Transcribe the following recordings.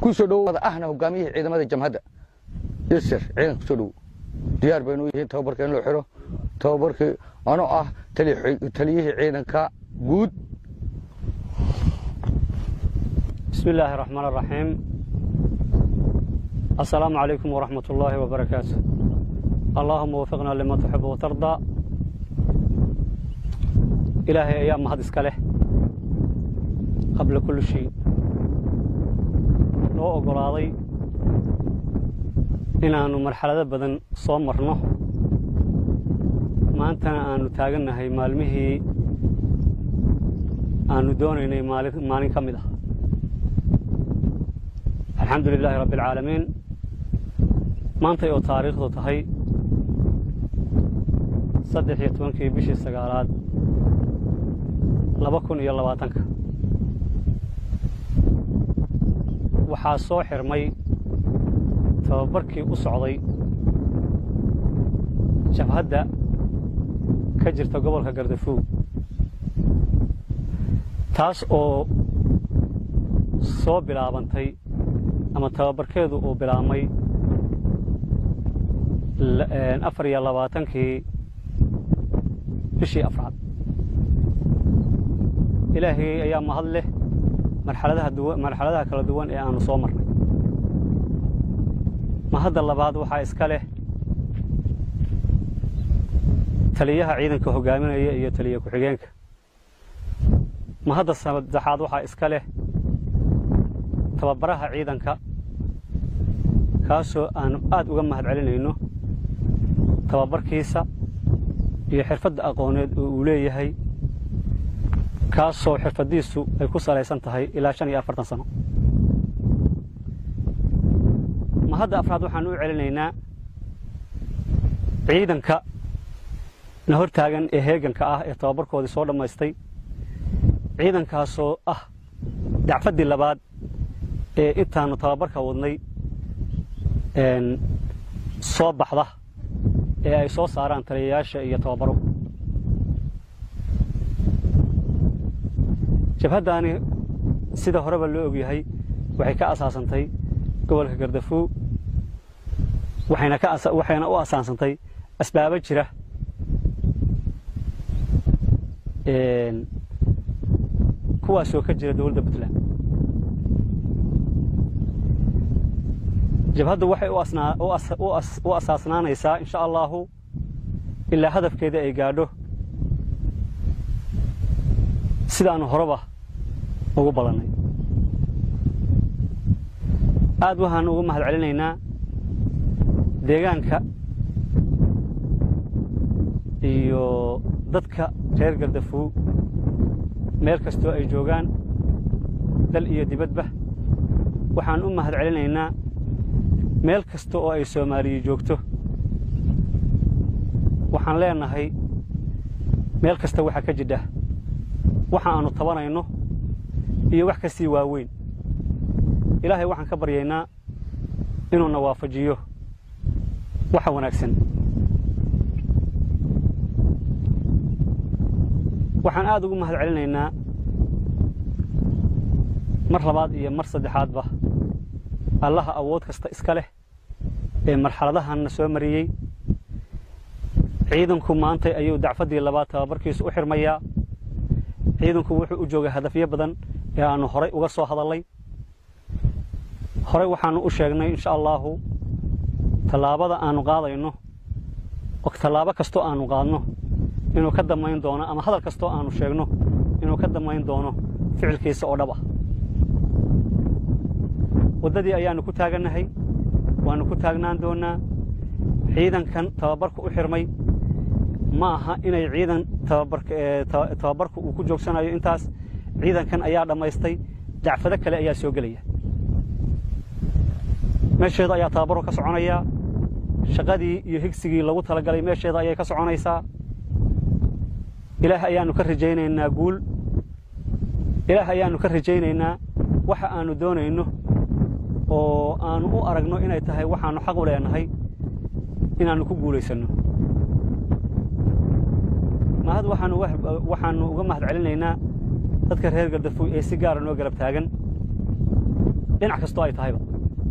ku soo dhowada ahna hogaamiyihii ciidamada jamhadda yasir ciidanka kusoo dhow diyaar baynu yihiin tababarka in loo xiro tababarkii anoo ah taliyihii ciidanka guud بسم الله الرحمن الرحيم السلام عليكم ورحمة الله وبركاته اللهم وفقنا لما تحب وترضى إلهي أيام هذا إسكاله قبل كل شيء لو أقراضي إن أنو مرحلة بدن صومرنا ما أنت أنو تاجنا هي مالمه أنو دوني مالك مالك كمده alxamdu lilaahi rabbi alcaalamiin maantay oo taariikhdu tahay saddex iyo tobankii bishii sagaalaad laba kun iyo labaatanka waxaa soo xirmay tababarkii u socday jabhadda ka jirta gobolka gardafuug taas oo soo bilaabantay ama tababarkeedu uu bilaabmay afar iyo labaatankii bishii afraad ilaahay ayaa mahad leh marxaladaha duwan marxaladaha kala duwan ee aanu soo marnay mahadda labaad waxaa iska leh taliyaha ciidanka hogaaminaya iyo taliya ku-xigeenka mahadda saddexaad waxaa iska leh tababaraha ciidanka kaasoo aanu aad uga mahad celinayno tababarkiisa iyo xirfadda aqooneed oo uu leeyahay kaasoo xirfaddiisu ay ku salaysan tahay ilaa shan iyo afartan sano mahadda afraad waxaan u celinaynaa ciidanka na hor taagan ee heeganka ah ee tababarkoodii soo dhammaystay ciidankaasoo ah dacfaddii labaad ee intaanu tababarka wadnay soo baxda ee ay soo saaraan taliyayaasha iyo tababaro jabhaddaani sida horeba loo ogyahay waxay ka asaasantay gobolka gardafuug waxayna ka waxayna u asaasantay asbaabo jira kuwaasoo ka jira dowladda puntland jabhaddu waxay u asaasnaanaysaa insha allaahu ilaa hadafkeeda ay gaadho sidaannu horeba ugu ballannay aad waxaannu ugu mahad celinaynaa deegaanka iyo dadka reer gardafuug meel kastoo ay joogaan dal iyo dibadba waxaan u mahad celinaynaa meel kasta oo ay soomaaliya joogto waxaan leenahay meel kasta waxaa ka jidha waxa aannu tabanayno iyo wax ka sii waaweyn ilaahay waxaan ka baryaynaa inuuna waafajiyo waxa wanaagsan waxaan aad ugu mahad celinaynaa mar labaad iyo mar saddexaadba allaha awood kasta iska leh ee marxaladahanna soo mariyey ciidanku maantay ayuu dacfaddii labaad tababarkiisu u xirmayaa ciidanku wuxuu u joogay hadafyo badan ee aannu horay uga soo hadallay horey waxaannu u sheegnay insha allaahu tallaabada aannu qaadayno oo tallaabo kastoo aannu qaadno inuu ka damayn doono ama hadal kastoo aannu sheegno inuu ka damayn doono ficilkiisa oo dhab ah waddadii ayaannu ku taagannahay waannu ku taagnaan doonnaa ciidankan tababarku u xirmay ma aha inay ciidan tababarku uu ku joogsanayo intaas ciidankan ayaa dhammaystay dacfado kale ayaa soo gelaya meesheeda ayaa tababarku ka soconayaa shaqadii iyo higsigii lagu talagalay meesheeda ayay ka soconaysaa ilaah ayaannu ka rajaynaynaa guul ilaah ayaannu ka rajaynaynaa waxa aannu doonayno oo aannu u aragno inay tahay waxaannu xaq u leenahay inaannu ku guulaysanno mahad waxaannu uga mahad celinaynaa dadka reer gardafuy ee si gaara noo garab taagan dhinac kastoo ay tahayba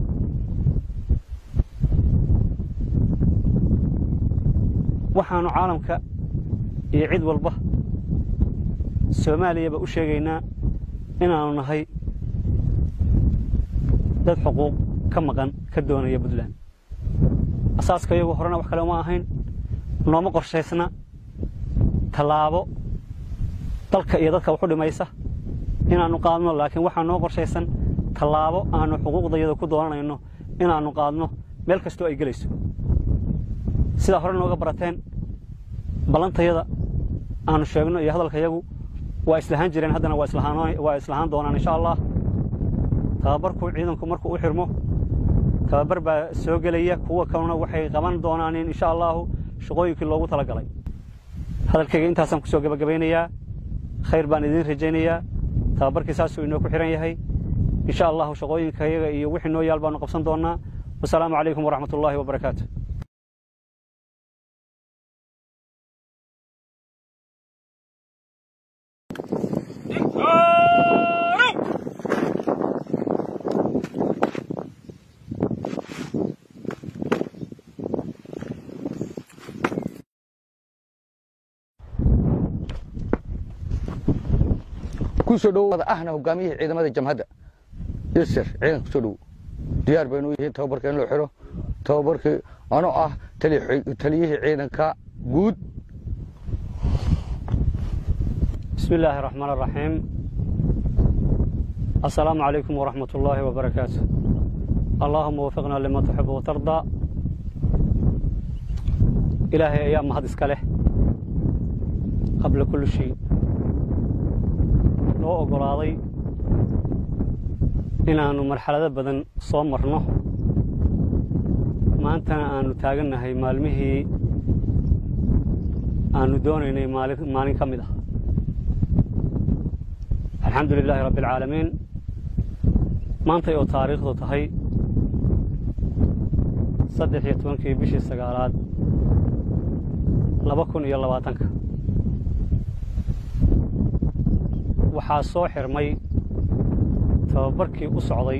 waxaannu caalamka iyo cid walba soomaaliyaba u sheegaynaa inaannu nahay dad xuquuq ka maqan ka doonaya puntland asaaska iyagu horena wax kale uma ahayn nooma qorshaysna tallaabo dalka iyo dadka waxu dhimaysa inaannu qaadno laakiin waxaa noo qorshaysan tallaabo aannu xuquuqdayada ku doonanayno inaannu qaadno meel kastoo ay gelayso sidaa hore nooga barateen ballantayada aannu sheegno iyo hadalkayagu waa islahaan jireen haddana waa islahaan doonaan insha allah tababarku ciidanku markuu u xirmo tababar baa soo gelaya kuwa kalena waxay qaban doonaan insha allaahu shaqooyinkii loogu tala galay hadalkayga intaasaan ku soo gebagabaynayaa khayr baan idiin rajaynayaa tababarkii saasuu inoo ku xihan yahay insha allahu shaqooyinkayaga iyo wixii noo yaal baanu qabsan doonnaa wasalaamu calaykum waraxmat ullaahi wabarakaatu kusoo dhowada ahna hogaamiyihii ciidamada jamhadda yasir ciidanka kusoo dhow diyaar baynu yihiin tababarka in loo xiro tababarkii anoo ah taliyihii ciidanka guud bismi illaahi raxmaan araxiim assalaamu calaykum waraxmat ullaahi wabarakaatu allaahuma wafiqnaa lima tuxibu watardaa ilaahay ayaa mahad iska leh qabla kulli shay noo oggolaaday inaannu marxalado badan soo marno maantana aannu taagannahay maalmihii aannu doonaynay maalin ka mid ah alxamdu lilaahi rabbi alcaalamiin maantay oo taariikhdu tahay saddex iyo tobankii bishii sagaalaad laba kun iyo labaatanka waxaa soo xirmay tababarkii u socday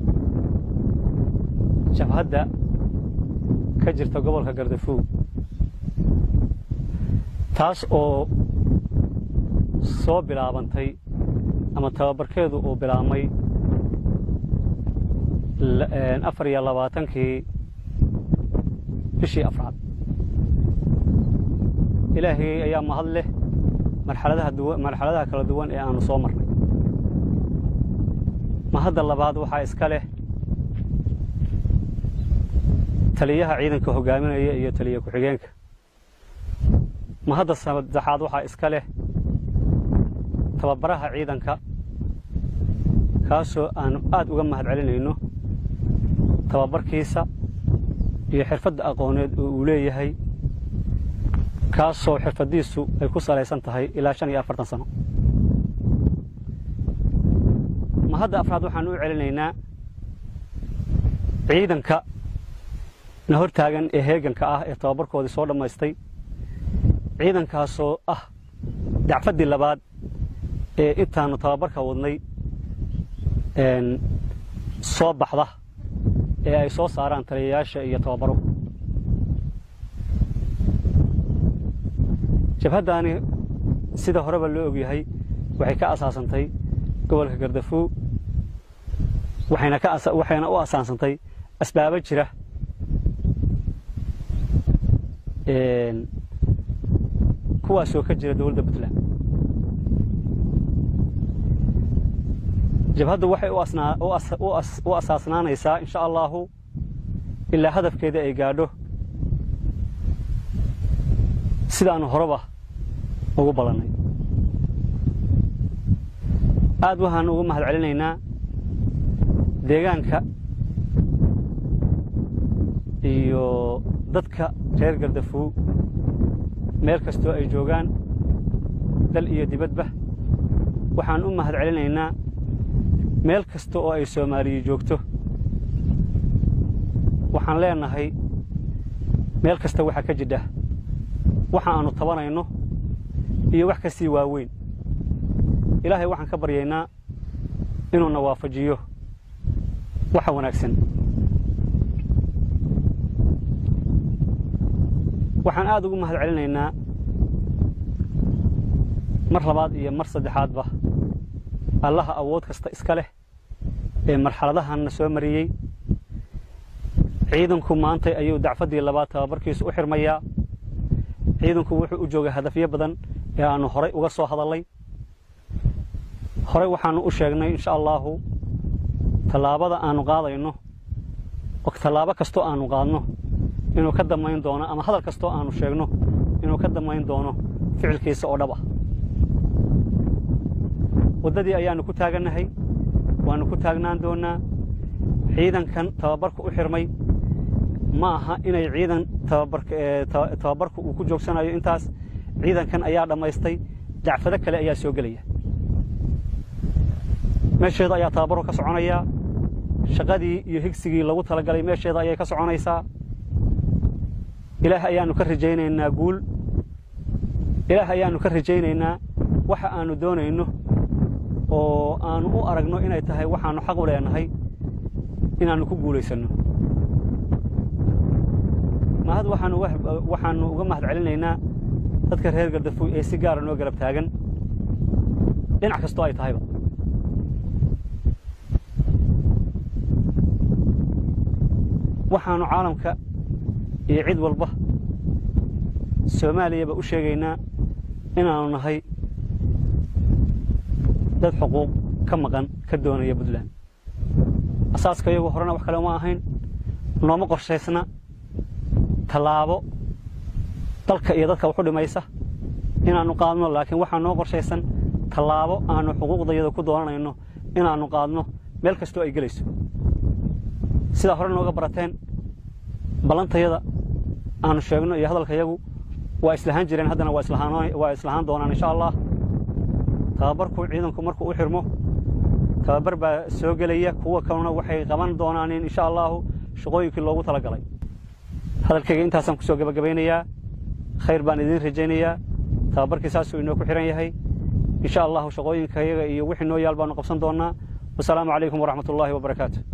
jabhadda ka jirta gobolka gardafuug taas oo soo bilaabantay ama tababarkeedu uu bilaabmay afar iyo labaatankii bishii afraad ilaahay ayaa mahad leh marxaladaha kala duwan ee aannu soo marnay mahadda labaad waxaa iska leh taliyaha ciidanka hogaaminaya iyo taliya ku-xigeenka mahadda saddexaad waxaa iska leh tababaraha ciidanka kaasoo aannu aad uga mahad celinayno tababarkiisa iyo xirfadda aqooneed oo uu leeyahay kaasoo xirfaddiisu ay ku salaysan tahay ilaa shan iyo afartan sano mahadda afraad waxaan u celinaynaa ciidanka na hor taagan ee heeganka ah ee tababarkoodii soo dhammaystay ciidankaasoo ah dacfaddii labaad ee intaannu tababarka wadnay soo baxda ee ay soo saaraan taliyayaasha iyo tababaro jabhaddaani sida horeba loo ogyahay waxay ka asaasantay gobolka gardafuug waxayna u asaansantay asbaabo jira kuwaasoo ka jira dowladda puntland jabhaddu waxay u asaasnaanaysaa insha allaahu ilaa hadafkeeda ay gaadho sidaannu horeba ugu ballannay aad waxaannu ugu mahad celinaynaa deegaanka iyo dadka reer gardafuug meel kastoo ay joogaan dal iyo dibadba waxaan u mahad celinaynaa meel kasta oo ay soomaaliya joogto waxaan leenahay meel kasta waxaa ka jidha waxa aannu tabanayno iyo wax ka sii waaweyn ilaahay waxaan ka baryaynaa inuuna waafajiyo waxa wanaagsan waxaan aad ugu mahad celinaynaa mar labaad iyo mar saddexaadba allaha awood kasta iska leh ee marxaladahanna soo mariyey ciidanku maantay ayuu dacfaddii labaad tababarkiisu u xirmayaa ciidanku wuxuu u joogay hadafyo badan ee aannu horay uga soo hadallay horey waxaannu u sheegnay insha allaahu tallaabada aannu qaadayno tallaabo kastoo aannu qaadno inuu ka damayn doono ama hadal kastoo aannu sheegno inuu ka damayn doono ficilkiisa oo dhab ah waddadii ayaannu ku taagannahay waannu ku taagnaan doonnaa ciidankan tababarku u xirmay ma aha inay ciidan tababarku uu ku joogsanayo intaas ciidankan ayaa dhammaystay dacfado kale ayaa soo gelaya meesheeda ayaa tababarku ka soconayaa shaqadii iyo higsigii lagu talagalay meesheeda ayay ka soconaysaa ilaah ayaannu ka rajaynaynaa guul ilaah ayaannu ka rajaynaynaa waxa aannu doonayno oo aannu u aragno inay tahay waxaannu xaq u leenahay inaannu ku guulaysanno mahad waxaannu uga mahad celinaynaa dadka reer gardafuy ee si gaara noo garab taagan dhinac kastoo ay tahayba waxaannu caalamka iyo cid walba soomaaliyaba u sheegaynaa inaannu nahay dad xuquuq ka maqan ka doonaya puntland asaaska iyagu horena wax kale uma ahayn nooma qorshaysna tallaabo dalka iyo dadka waxu dhimaysa inaannu qaadno laakiin waxaa noo qorshaysan tallaabo aannu xuquuqdayada ku doonanayno inaannu qaadno meel kastoo ay gelayso sidaa hore nooga barateen ballantayada aannu sheegno iyo hadalkayagu waa islahaan jireen haddana waa islahaan doonaan insha allah tababarku ciidanku markuu u xirmo tababar baa soo gelaya kuwa kalena waxay qaban doonaan insha allaahu shaqooyinkii loogu tala galay hadalkayga intaasaan ku soo gebagabaynayaa khayr baan idiin rajaynayaa tababarkii saasuu inoo ku xihan yahay insha allahu shaqooyinkayaga iyo wixii noo yaal baanu qabsan doonnaa wasalaamu calaykum waraxmat ullaahi wabarakaatu